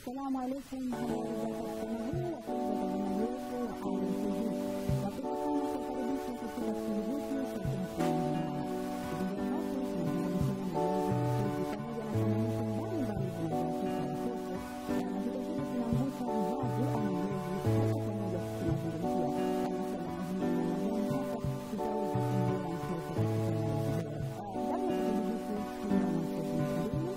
Assalamu alaikum, habari za wasichana huu wapenzi watazamaji wetu wa ITV. Napenda sana kuwakaribisha katika kipindi hiki cha Kumsimulia kipindi ambacho kinazungumzia malezi ya watoto pamoja na changamoto mbalimbali zinazowakuta watoto na vilevile tunamgusa mzazi ama mlezi hata pamoja tunazungumzia anasema mazuri na majani hapa tutaweza kumlea mtoto katika malezi bora. Ndani ya kipindi hiki tuna masomo ishirini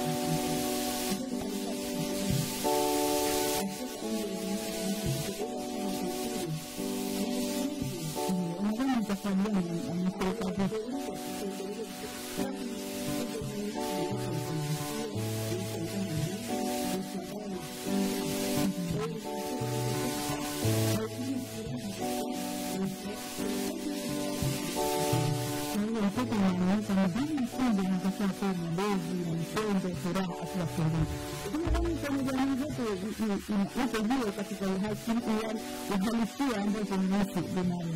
Thank you. tu malezi na mapendo furaha akiwafundisha tunadhani kwenye jamii zetu ipo hiyo katika uhalisia ambazo ni nasi binadamu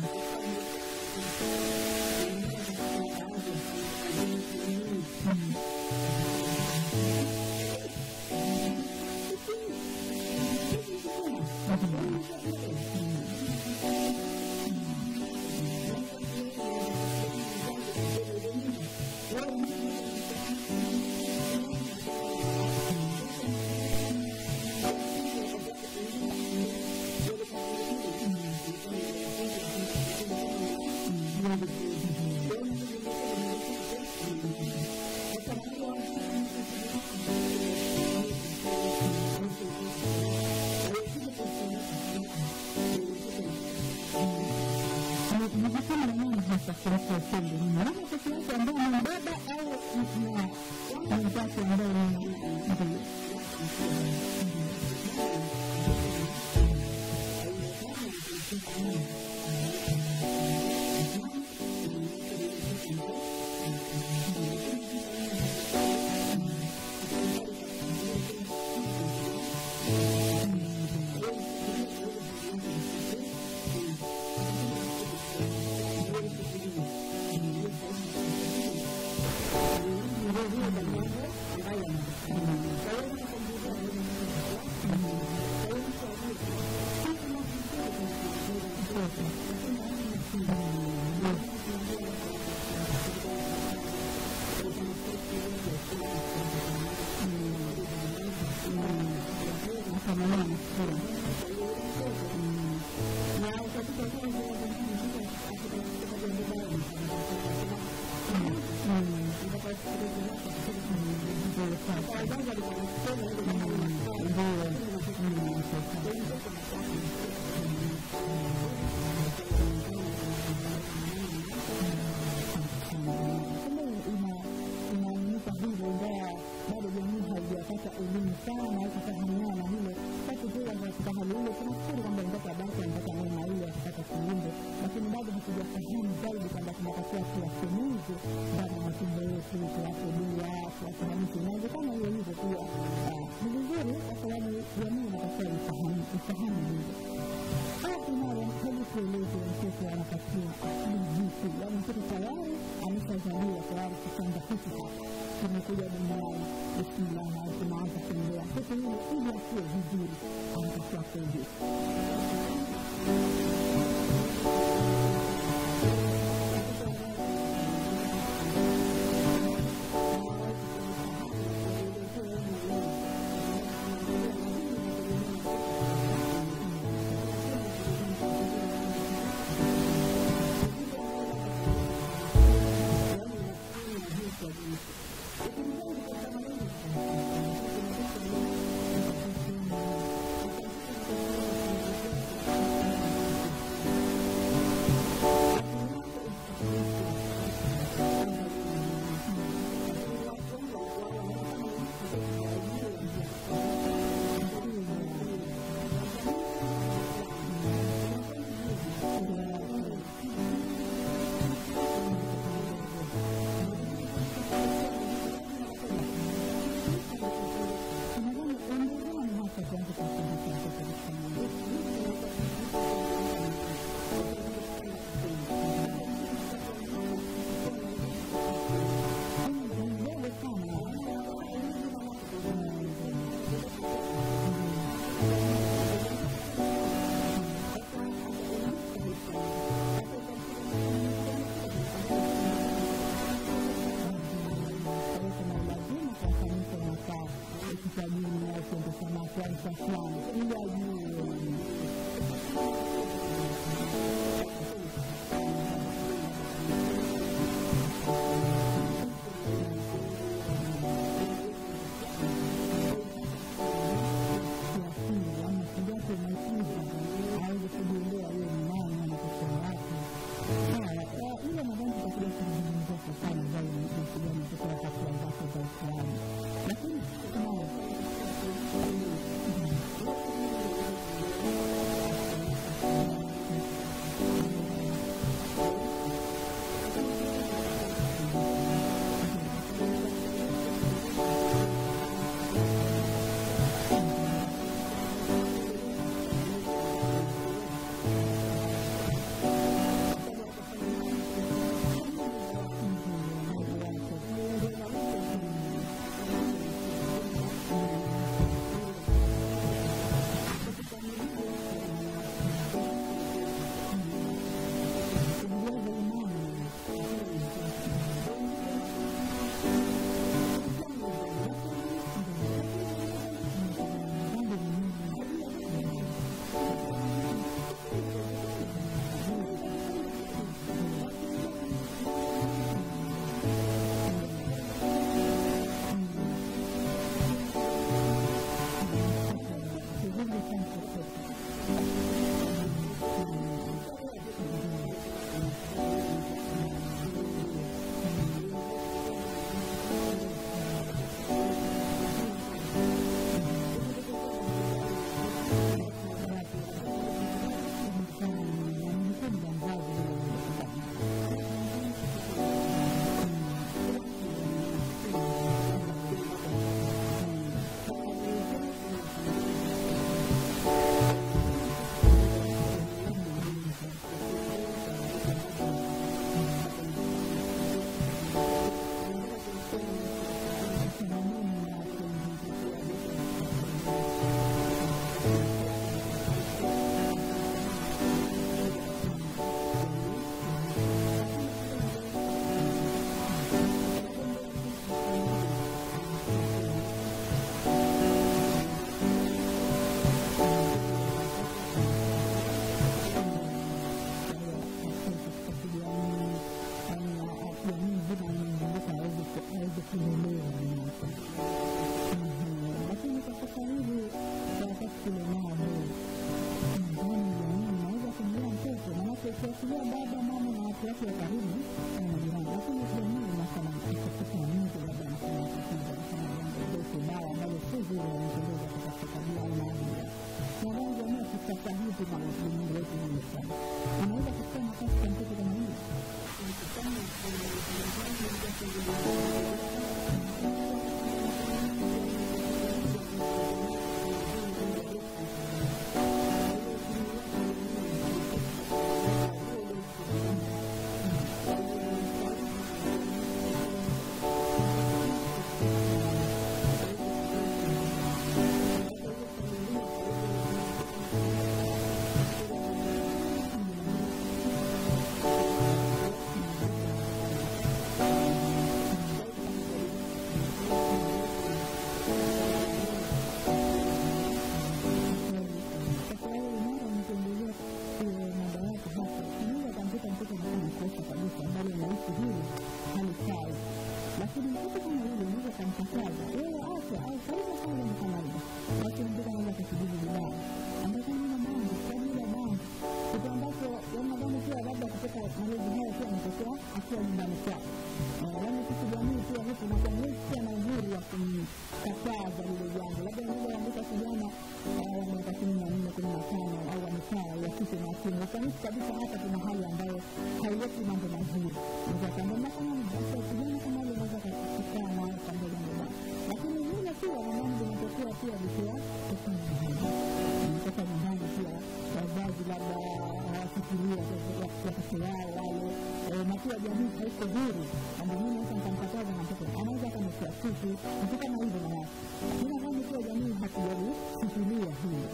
Nijisema na nini hasa kuhusu upendo? Ni mama peke yake ambaye ni baba au na mwenzake ambaye ni ndio? inaonyesha hivyo, ingawa bado jamii haijapata elimu sana au kufahamiana na hilo. Basi pia katika hali hiyo tunafikiri kwamba mtoto abaki amepata neema ile ya kupata kiumbe, lakini bado hatujafahamu zaidi kwamba tunatakiwa tuwatimize ndani ya matumbo yetu, tuwape dua, tuwafahamishe. Inawezekana hiyo hivyo pia ni vizuri, kwa sababu jamii inatakiwa ifahamu hivyo. Basi nayo hebu tueleze mtoto anatakiwa akili vipi? Yaani mtoto tayari ameshazaliwa tayari kitanda hiki hapa kimekuja duniani, bismillah, tunaanza kuendea mtoto yule, ili akiwe vizuri, anatakiwa kueje? sabini au sente samaki au cha fulani ili ajue kiasili ama kijacho maisha aweze kujielewa yeye ni nani anatokea wapi sawa ile nadhani tutakuja kuzungumzia kwa sana zaidi jinsi gani mtoto hatua zake za Uislamu lakini tunayo bora wanawake. Lakini kwa sasa hivi kwa wakati tulionao huu ndani ya jamii inaweza kumlea mtoto, manake ukiachilia baba, mama na watu wake wa karibu na majirani, lakini jamii inasema katika nje, labda anasema tatizo, anasema jambo dogo baya ambalo si zuri wanatendeza katika tabia au maadili. Nadhani jamii tukitafiti na ulimwengu wetu huu sana, anaweza kuchukua nafasi kwa mtoto kama hili Sasa wewe mara mkiendelea madawati hapa, unaweza ukamkuta mtoto anafanya kosa kabisa ambalo unahisi hili halifai, lakini mtoto kama yule unaweza ukamkataza wewe acha au fanya kama ni kawaida, basi mtoto anaweza kukujibu vibaya, ambapo nina bangi kwa ajili ya bangi, kitu ambacho wanadhani pia labda kutoka malezi haya pia anatokea akiwa nyumbani kwao. Yaani sisi jamii pia huku unakuwa pia na uhuru wa kumkataza lile jambo, labda unaweza andika kijana wa miaka kumi na nne kumi na tano au wamekaa ya kike na kiume, ukanisi kabisa hapa kuna hali ambayo haileti mambo mazuri. Unaweza kwamba kama basi kijana kama yule unaweza kukaa naye kwamba jambo baya, lakini vile pia nadhani vinatokea pia vikiwa toka nyumbani, toka nyumbani pia wazazi labda hawafikiria watoto wao wale na pia jamii haiko huru, na ndio maana sasa nitamkataza na mtoto anaweza akamekea kitu kitu kama hivyo na watu, lakini nadhani pia jamii hatujalifikiria hilo.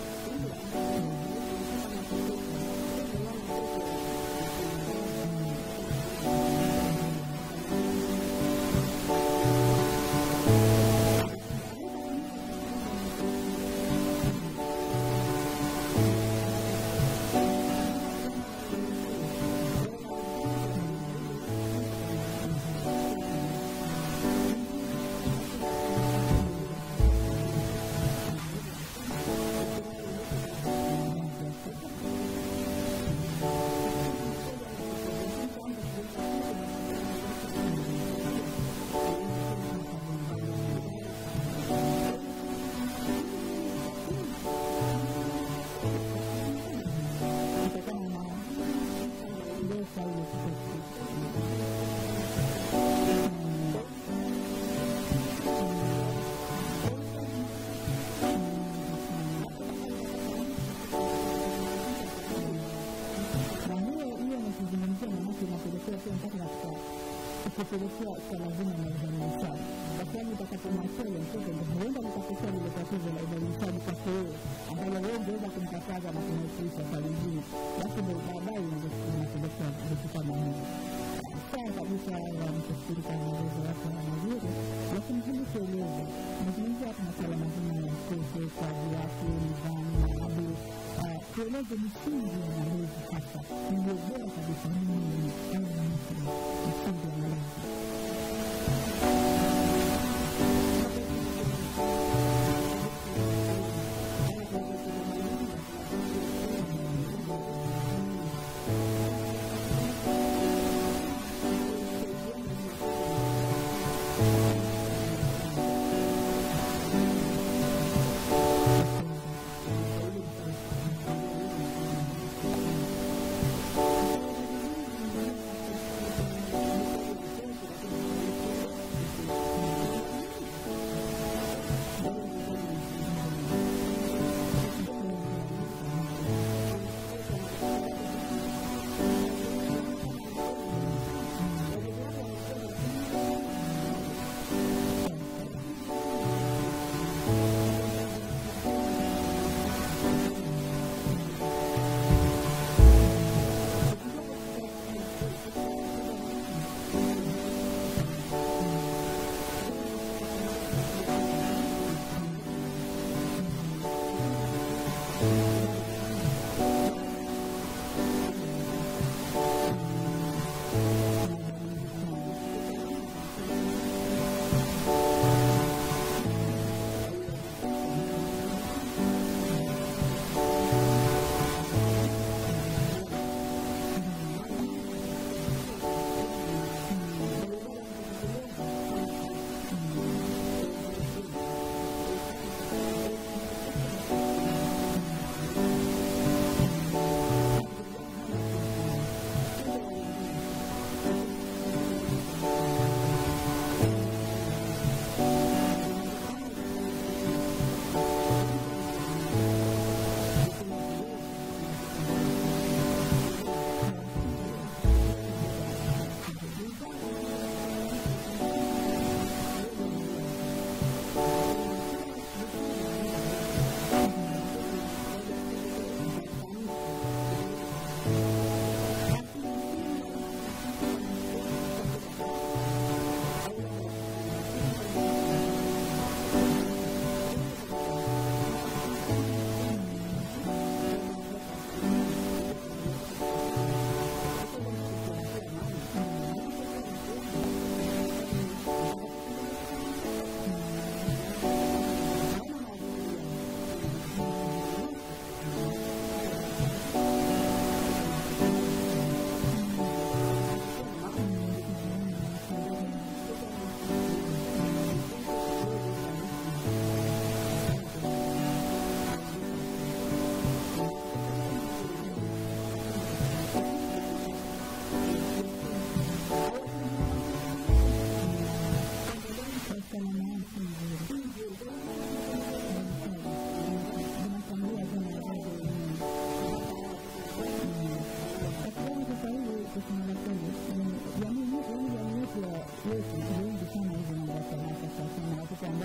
kutokana na ndosa ile kutokea na hiyo hiyo nakizungumzia manake inapelekea pia mpaka katika kupelekea swala zima la udhalilishaji, kwa sababu utakapomwachia ile mtoto ndo huenda likatokea lile tatizo la udhalilishaji kwake wewe, ambalo wewe ungeweza kumkataza na kumwepusha kwa lingine, basi ndo baadaye inapelekea vitu kama hivi. Sawa kabisa, wanachofikiri kwa maelezo yako na mazuri, lakini hebu tueleze, nazungumzia hapa masuala mazima ya mtoto, kazi yake, nidhamu, maadili tueleze misingi ya malezi hasa iliyo bora kabisa ni nini au ni ipi misingi ya malezi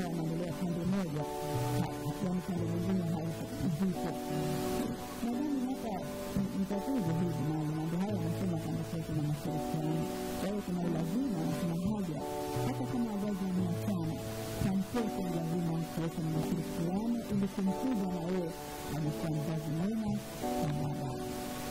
ambao wanaendelea pande moja, yaani pande nyingine haipo zipo. Nadhani hapa ni tatizo hili, na mambo haya wanasema kwamba sasa kuna mashirikiano. Kwa hiyo kuna ulazima na kuna haja, hata kama wazazi wameachana, na mtoto ni lazima kuwepo na mashirikiano ili kumkuza na yeye anakuwa mzazi mwema na baadaye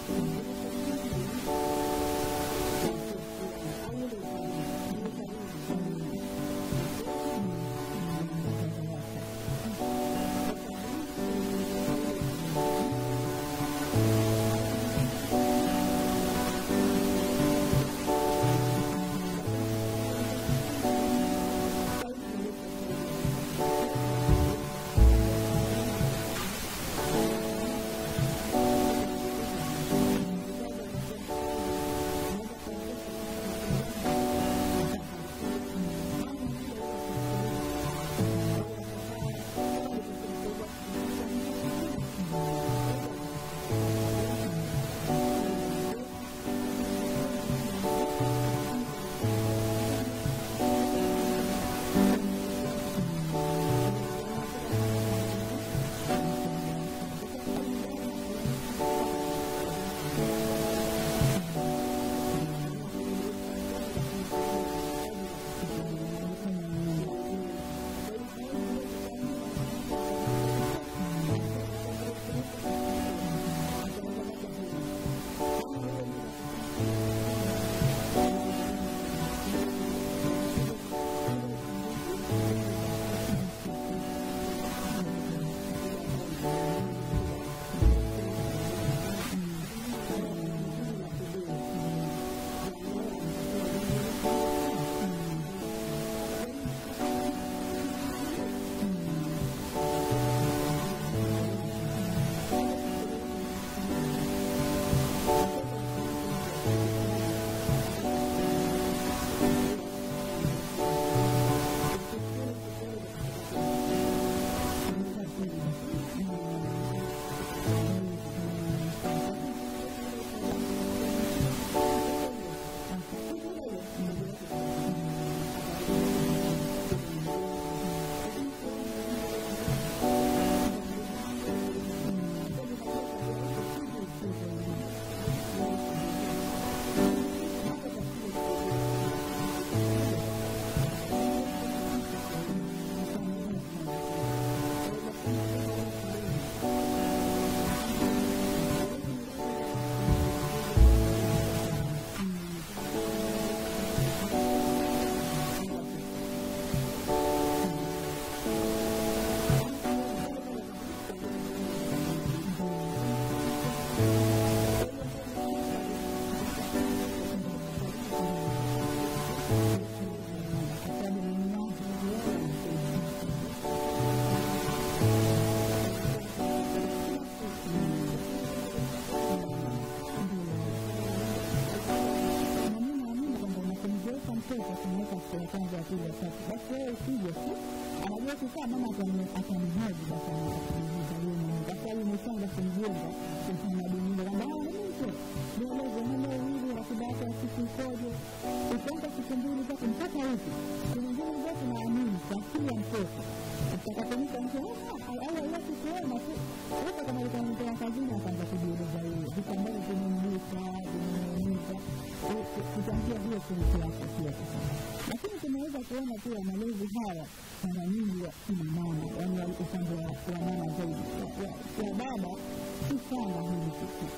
ya kwanza ya pili ya tatu basi wewe usije tu anajua kukaa mama atanihoji basi atanihoji yeye kwa sababu umeshaanza kumjenga utamaduni ile kwamba ah mimi mtu nieleze hilo hili ratiba yako ya siku ikoje ukianza siku mbili tatu mpaka wiki kulingana zote naamini kwa akili ya mtoto utakapomita mtu au haiwezi kuona tu huko kama likamtoa kazini akaanza kujieleza yeye vitu ambavyo vimemgusa vimemuumiza kutangia hiyo kurusi yako pia lakini tunaweza kuona pia malezi haya mara nyingi ya kina mama yani upande wa mama zaidi kwa baba si sana hili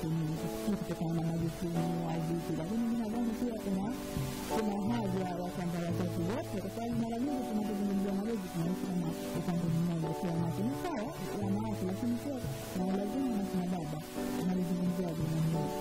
kitu kutokana na majukumu au vitu lakini mi nadhani pia kuna kuna haja ya kwamba wazazi wote kwa sababu mara nyingi tunapozungumzia malezi tunaishi kama upande mmoja kwa wanawake ni sawa wanawake lakini pia na lazima na kina baba analizungumzia jamii moja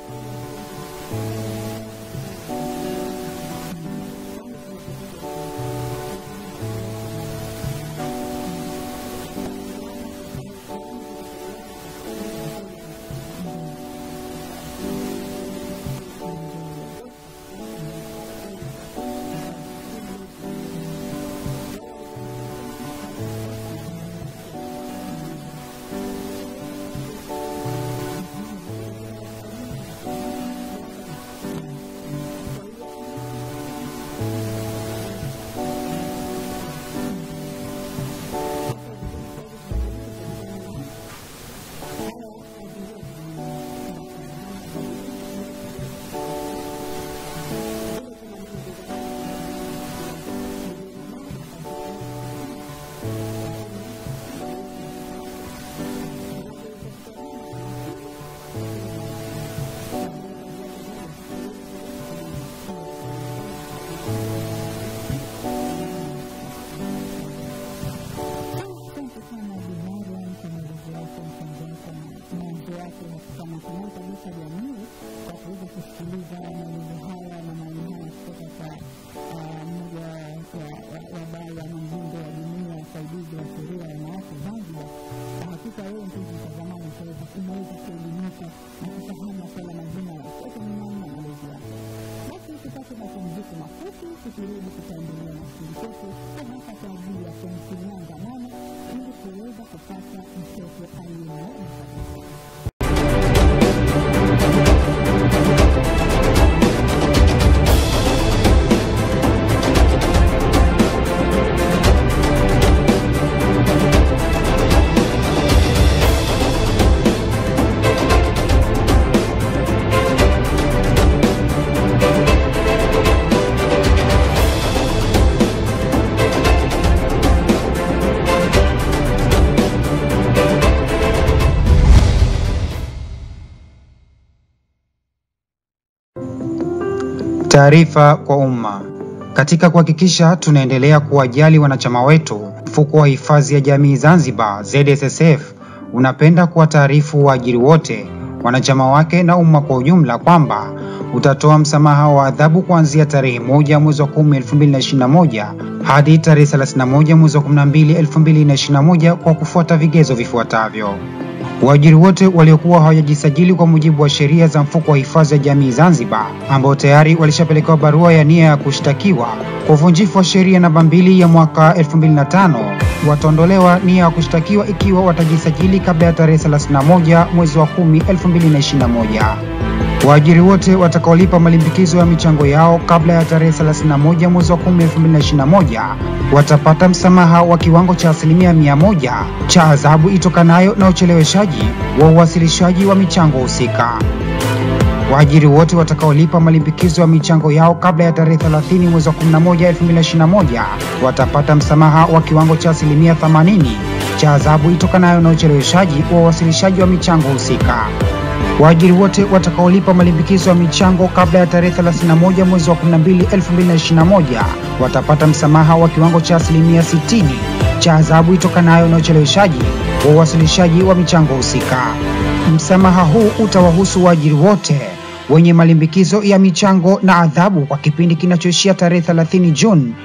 tukirudi tutaendelea na stori zetu na hasa kwa ajili ya kumfinyanga mama ili kuweza kupata mtoto aliye kabisa. Taarifa kwa umma. Katika kuhakikisha tunaendelea kuwajali wanachama wetu, mfuko wa hifadhi ya jamii Zanzibar ZSSF unapenda kuwataarifu waajiri wote, wanachama wake na umma kwa ujumla kwamba utatoa msamaha wa adhabu kuanzia tarehe moja mwezi wa 10 2021 hadi tarehe 31 mwezi wa 12 2021 kwa kufuata vigezo vifuatavyo. Waajiri wote waliokuwa hawajajisajili kwa mujibu wa sheria za mfuko wa hifadhi ya jamii Zanzibar, ambao tayari walishapelekewa barua ya nia ya kushtakiwa kwa uvunjifu wa sheria namba mbili ya mwaka 2005 wataondolewa nia ya kushtakiwa ikiwa watajisajili kabla ya tarehe 31 mwezi wa 10 2021. Waajiri wote watakaolipa malimbikizo ya michango yao kabla ya tarehe 31 mwezi wa 10 2021 watapata msamaha wa kiwango cha asilimia mia moja cha adhabu itokanayo na ucheleweshaji wa uwasilishaji wa michango husika. Waajiri wote watakaolipa malimbikizo ya michango yao kabla ya tarehe 30 mwezi wa 11 2021 watapata msamaha wa kiwango cha asilimia 80 cha adhabu itokanayo na ucheleweshaji wa uwasilishaji wa michango husika. Waajiri wote watakaolipa malimbikizo ya michango kabla ya tarehe 31 mwezi wa 12 2021 watapata msamaha wa kiwango cha asilimia 60 cha adhabu itokanayo na ucheleweshaji wa uwasilishaji wa michango husika. Msamaha huu utawahusu waajiri wote wenye malimbikizo ya michango na adhabu kwa kipindi kinachoishia tarehe 30 Juni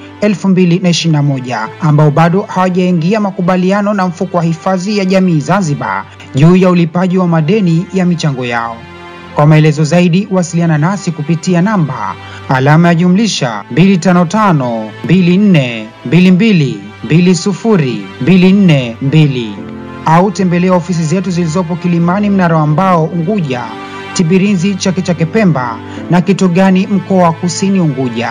2021 ambao bado hawajaingia makubaliano na mfuko wa hifadhi ya jamii Zanzibar juu ya ulipaji wa madeni ya michango yao. Kwa maelezo zaidi wasiliana nasi kupitia namba alama ya jumlisha 255 24 22 20 242 au tembelea ofisi zetu zilizopo Kilimani, Mnara wa Mbao, Unguja, Tibirinzi, Chake Chake, Pemba na Kitogani, mkoa wa Kusini Unguja.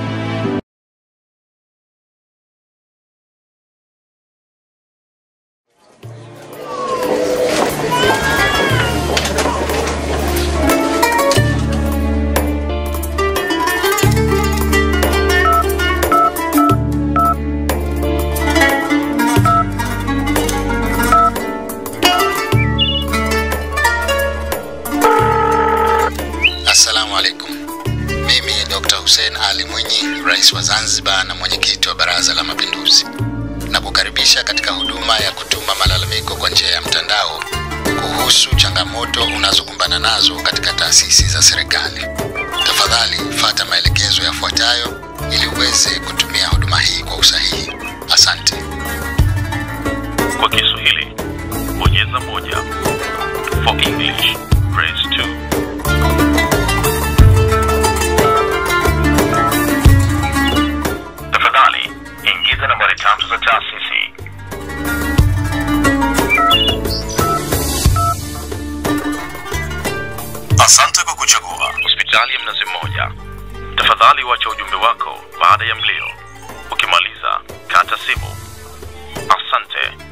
Assalamu alaikum. Mimi Dr. Hussein Ali Mwinyi, rais wa Zanzibar na mwenyekiti wa Baraza la Mapinduzi, na kukaribisha katika huduma ya kutuma malalamiko kwa njia ya mtandao kuhusu changamoto unazokumbana nazo katika taasisi za serikali. Tafadhali fata maelekezo yafuatayo ili uweze kutumia huduma hii kwa usahihi. Asante. Kwa Kiswahili, bonyeza moja. For English, press 2. Tafadhali ingiza nambari tatu za taasisi. Asante kwa kuchagua hospitali ya Mnazi Mmoja. Tafadhali wacha ujumbe wako baada ya mlio. Ukimaliza, kata simu. Asante.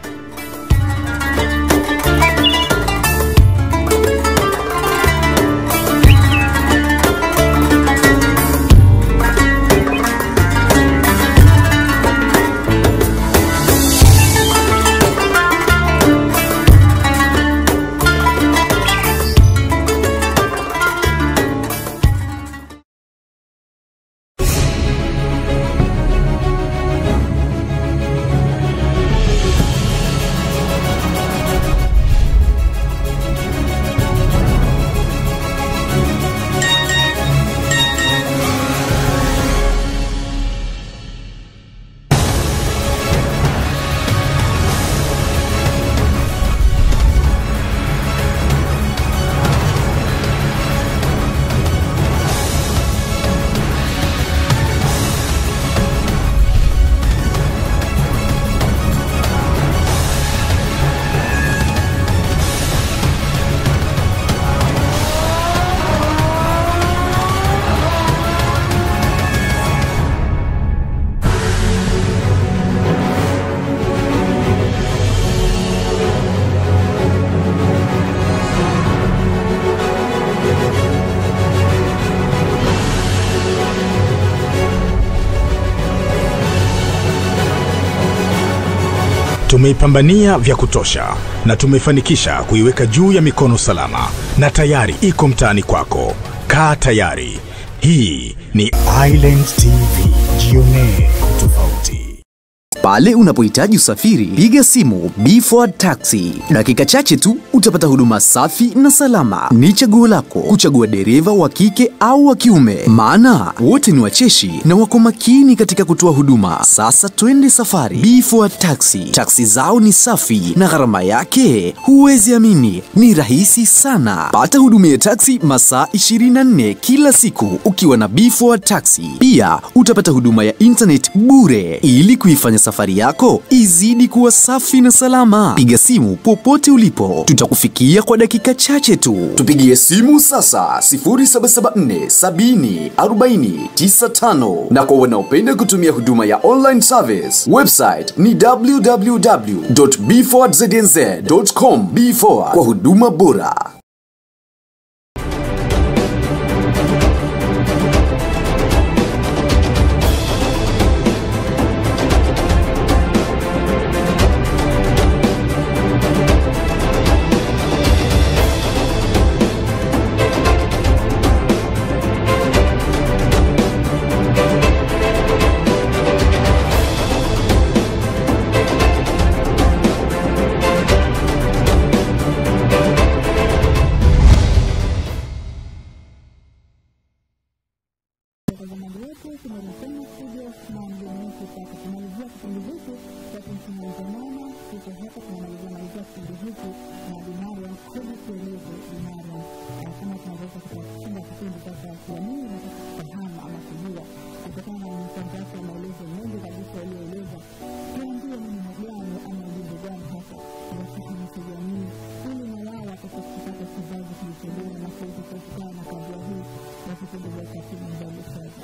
Tumeipambania vya kutosha na tumefanikisha kuiweka juu ya mikono salama na tayari iko mtaani kwako. Kaa tayari. Hii ni Island TV. Jionee tofauti. Pale unapohitaji usafiri, piga simu Bford Taxi. Dakika chache tu utapata huduma safi na salama. Ni chaguo lako kuchagua dereva wa kike au wa kiume, maana wote ni wacheshi na wako makini katika kutoa huduma. Sasa twende safari. Bford Taxi, taksi zao ni safi na gharama yake huwezi amini, ni rahisi sana. Pata huduma ya taksi masaa 24 kila siku ukiwa na Bford Taxi. Pia utapata huduma ya internet bure ili kuifanya safari yako izidi kuwa safi na salama. Piga simu popote ulipo, tutakufikia kwa dakika chache tu. Tupigie simu sasa 0774 70 40 95, na kwa wanaopenda kutumia huduma ya online service, website ni www.bfordzNZ.com. B4 kwa huduma bora. watazamaji wetu tumerejea studio na mgeni wetu kwa kumalizia kipindi hiki kwa kumtumalizamana tuko hapa tunamalizia malizia kipindi hiki na binariam hebu tueleze binariam kama tunaweza kutashinda kipindi sasa kiamini na kufahamu ama kujua kutokana na mchango wake wa maelezo mengi kabisa yaliyoeleza tuambie ni neno gani ama ujumbe gani hasa unashahamasha jamii ili na wao wapate kupata kizazi kilicholia na kuweza kuepukana na kadhia hii ya kitendo vya ukatili na udhalilishaji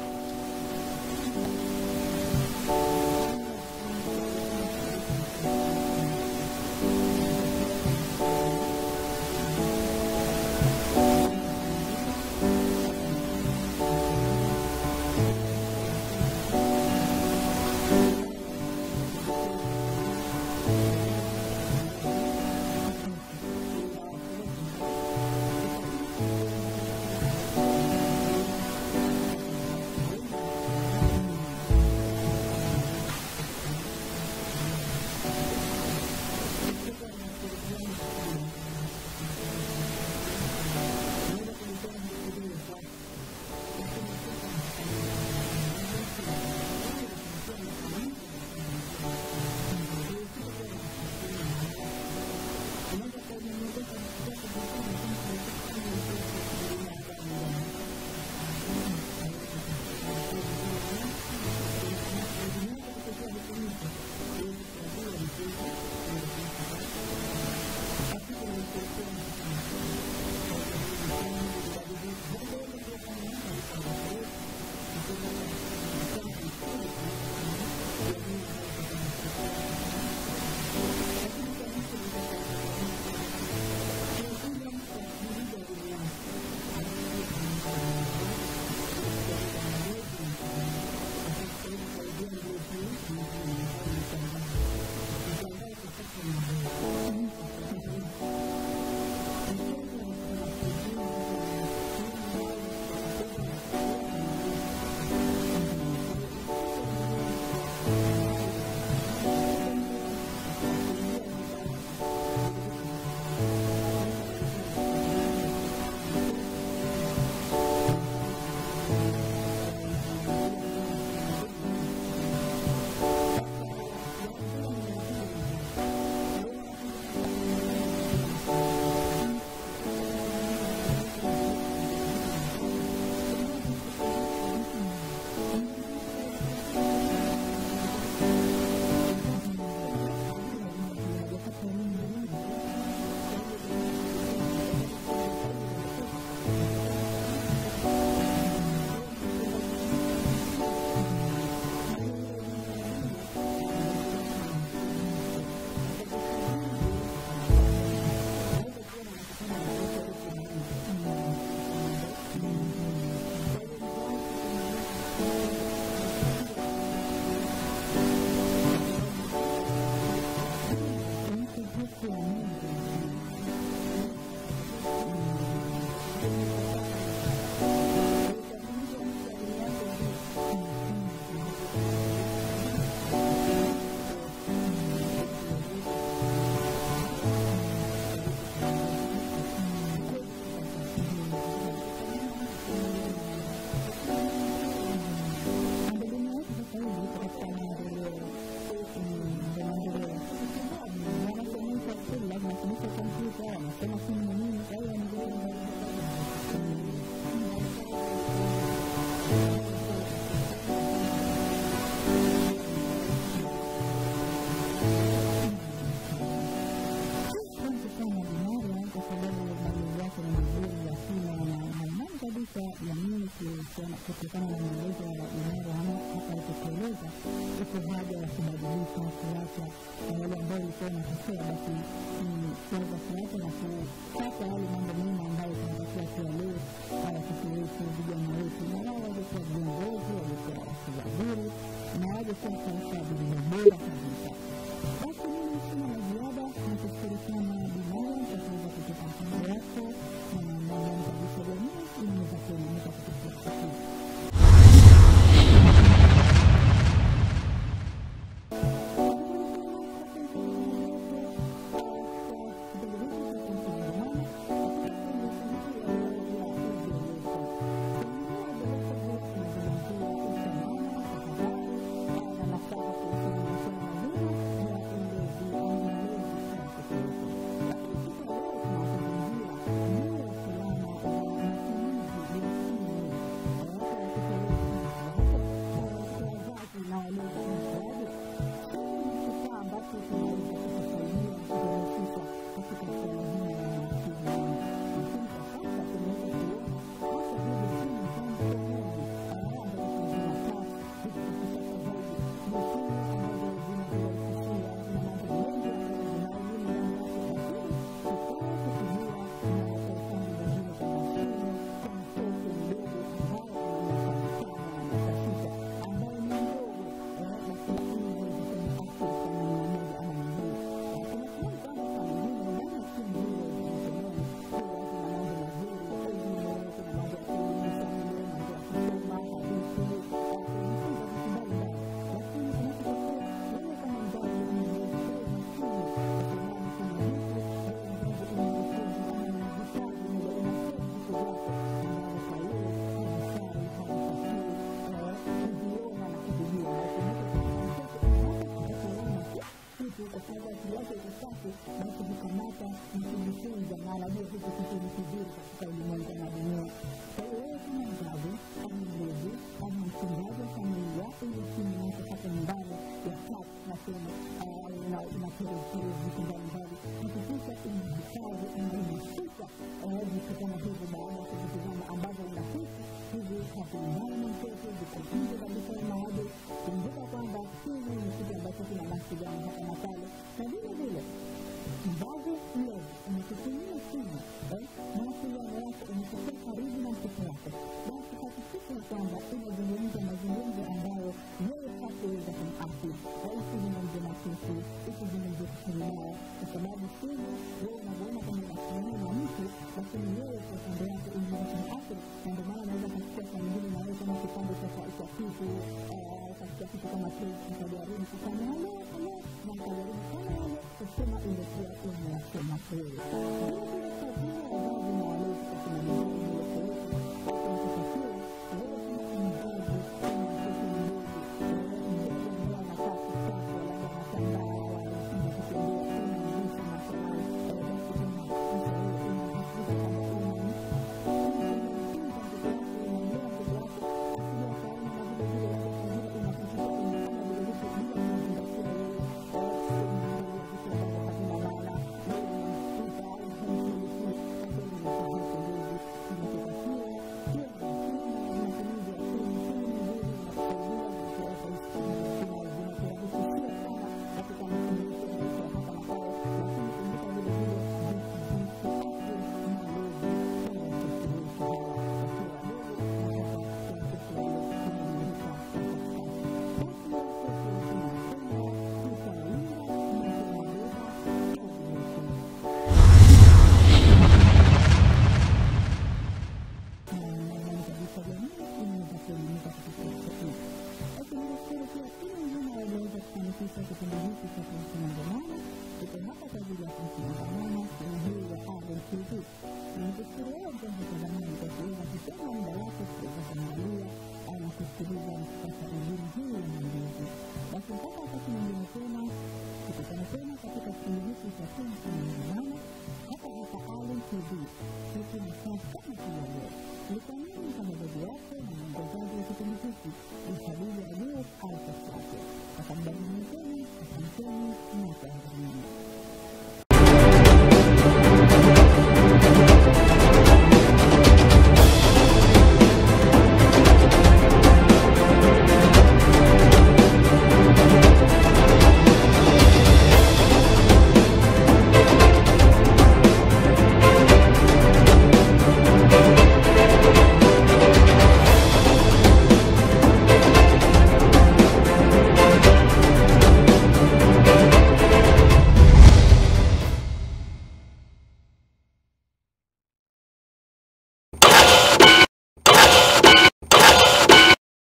kutokana na maelezo ya Dinaro hapa alipotueleza, iko haja ya kubadilisha, kuacha na yale ambayo ilikuwa inatokea, basi ni kuweza kuacha na kupata yale mambo mema ambayo tunatakiwa tuwalee watoto wetu, vijana wetu, na wao waje kuwa viongozi, waje kuwa wasiwaziri na waje kuwa taifa lililo bora kabisa. Basi mimi sina la ziada, nakushukuru sana Dinaro kwa kuweza kutupa mchango wako na nadhani kabisa jamii imeweza kuelimika kupitia siku Asanteni na